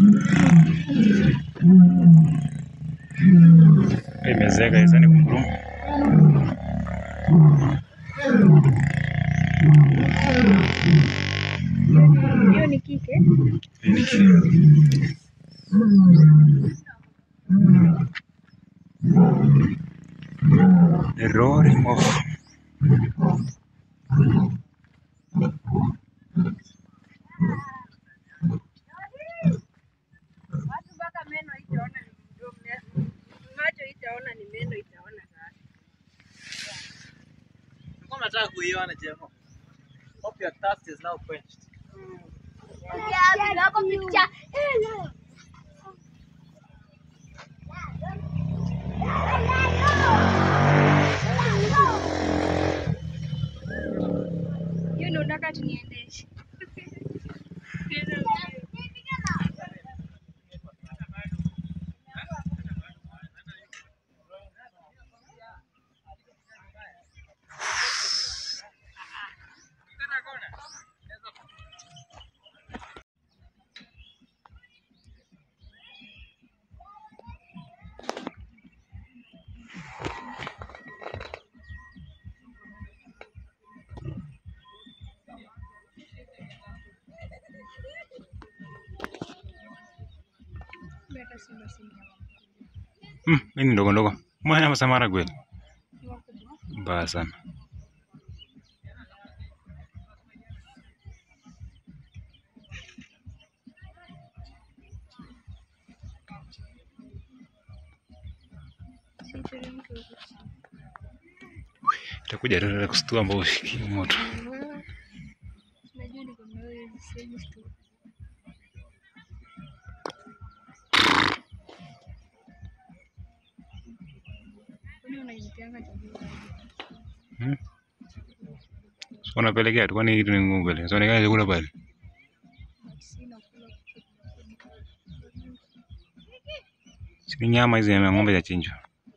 Imezeeka hizo ni kunguruma. Hiyo ni kike. Hii ni kile. The roaring of Watu mpaka meno itaona ni mdomo. Macho itaona ni meno itaona sasa. Nilikuwa nataka kuiona Jemo. Hope your thirst is now quenched. Hiyo ndio nataka tuniendeshe. Beta simba simba. mm, hii ni ndogo ndogo. Mwana masamara kweli. Ni wakubwa. Mbaya sana. Si teremke huko chini. Itakuja tena kustua ambao ushiki moto. Mhm. Unajua niko na wewe siwezi shtuka. Kwani unaiteanga chakula? Hmm? So unapelekea tu kwani kitu ni ngumu pale. So nikaje kula pale. Sina kula kitu. Si nyama hizi ya ng'ombe ya chinjwa.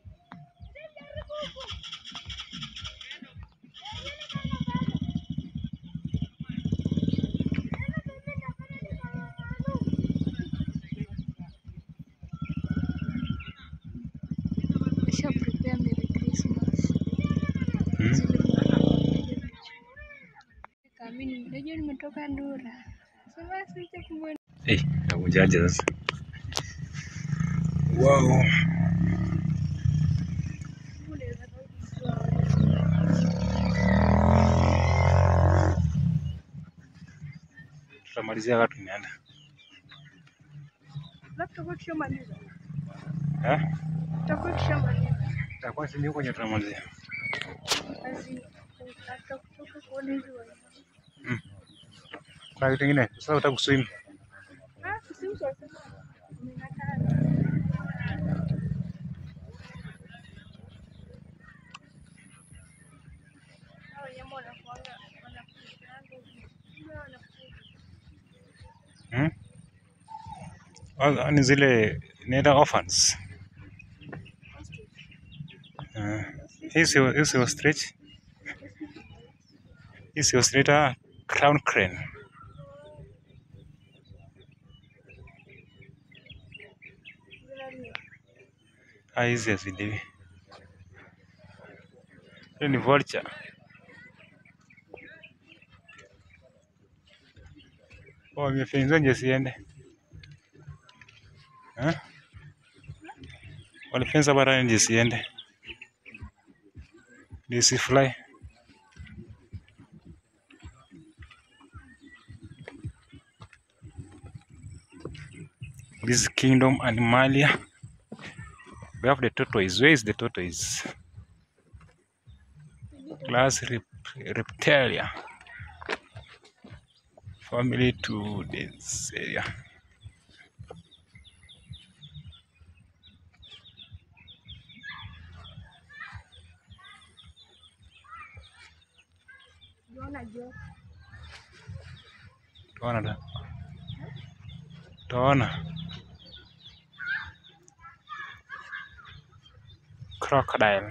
Nisha prepare Merry Christmas. Hmm? Kamini, unajua nimetoka Ndura. Sasa sije kumwona. Eh, nakujaje sasa? Wow. Tutamalizia wakati tumeenda. Labda tutakuwa tushamaliza. Eh? Tutakuwa tushamaliza. Itakuwa si ni huko ndio tunamalizia. Kazi hata kutoka kuona hizi wanyama. Kuna kitu kingine? Sasa utaka kuswim. Ah, kusimu sasa. Nimekataa. Hao wanyama wanakuanga wanakuanga wanakuanga Hmm? Oh, ni zile inaita orphans. Uh, hii sio hii sio ostrich. Hii sio ostrich, ah, crown crane. Ah, hizi haziliwi. Hiyo ni vulture. Oh, imefenziwa nje siende. Eh? Walifenza bara nje siende. Nisifly. This is Kingdom Animalia. We have the tortoise. Where is the tortoise? Class rep Reptilia. Family to this area. Unaona joka. Tuona da. Tuona. Crocodile.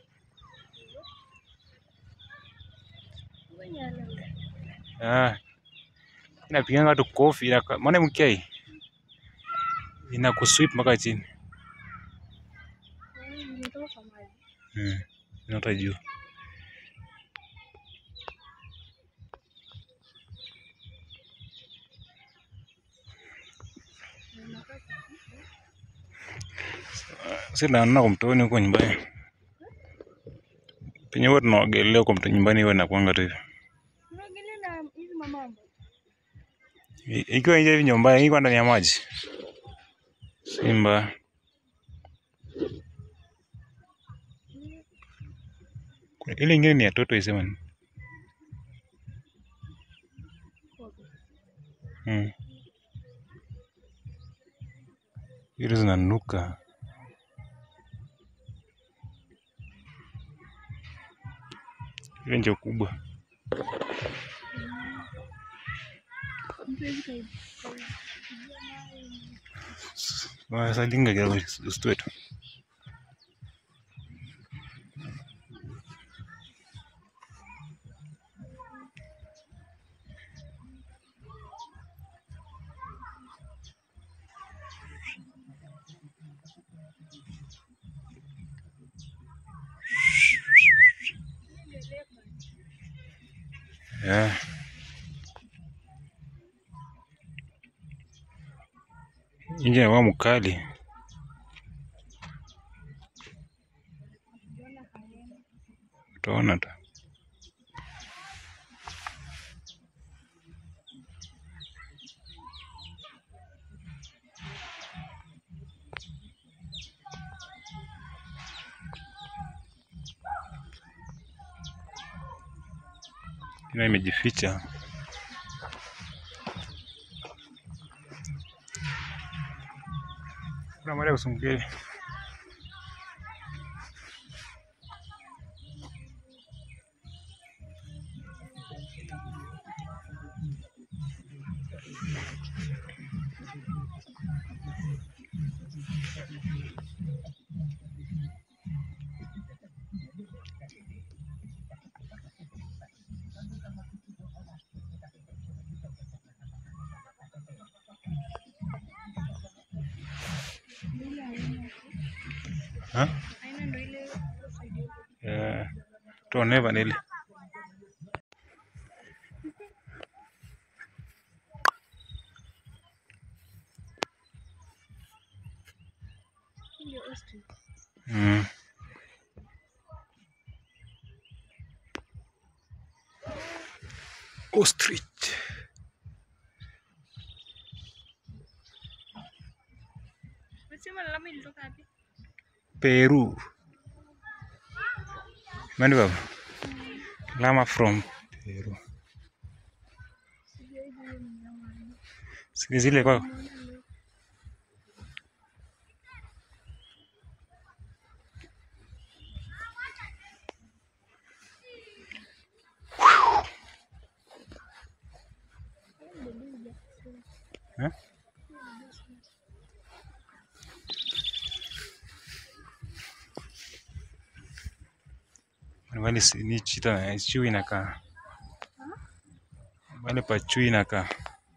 Wanyama. Ah. Inapiganga tu kofi. inaka- Mbona mkia hii? Inakusweep mpaka chini. Mm, Imetoka kwa maji. Mm. Inaota juu. Inakaa Sisi tunaona kwa mtoni huko nyumbani. Penye huwa tunaogelea huko mto nyumbani huwa inakuanga tu hivyo. Unaogelea na hizi mamambo. I- Ikiwa nje hivi nyumbani, ikiwa ndani ya maji. Simba. Kuna- Ile ingine ni ya toto isema ni. Mm. Ile zinanuka. Ile ndio kubwa. Mtu hizi kai. Wasalinga kidogo usitue tu. Yeah. Nje wa mkali. Utaona tu. Ina imejificha. Kuna mara usungie. Ha? Aina ndo ile Eh. Tuone vanili. ndio ostrich. Mm. Ostrich. Unasema lama ilitoka wapi? Peru. Mani baba? Lama from Peru. Sijui hiyo ni nyama. Si zile kwa Eh? Wale si ni chita na chui inakaa. Wale pa chui inakaa.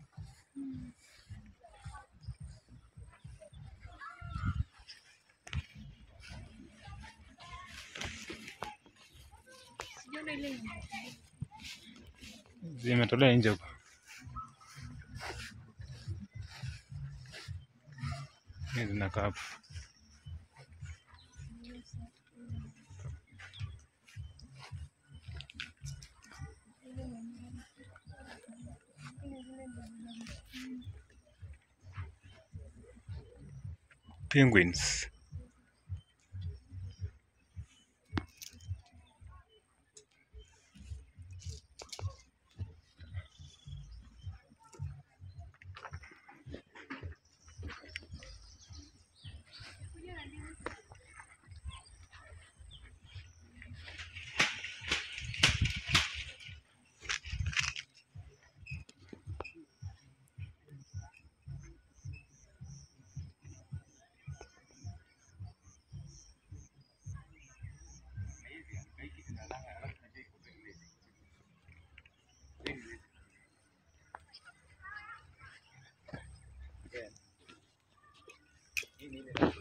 Sijaona ile nyama. Zimetolewa nje huko. Hizi zinakaa hapo. Penguins.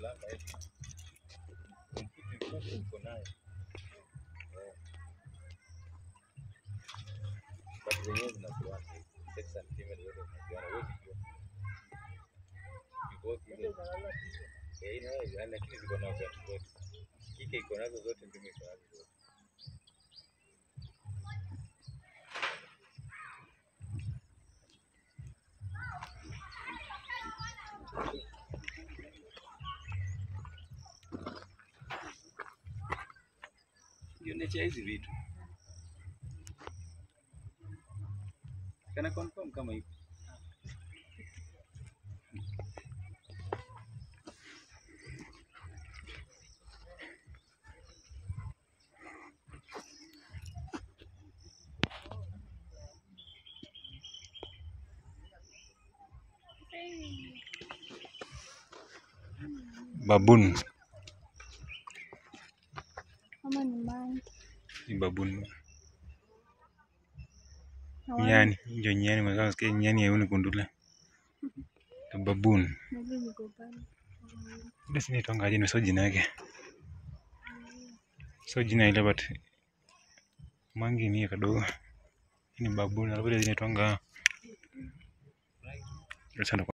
lakini ziko na wakati zote. Kike iko nazo zote, ndume iko nazo zote. Ndio nature ya hizi vitu. Kana confirm kama iko. Baboon. Kama ni mangi. Ni baboon. Hawana- Nyani, ndio nyani, mwenzangu sikia nyani yauni kundule. The baboon. Maybe niko pale. Ile si inaitwanga aje, nimesahau jina yake. So jina ile but mangi ni kadogo. Hii ni baboon, alafu ile inaitwanga Acha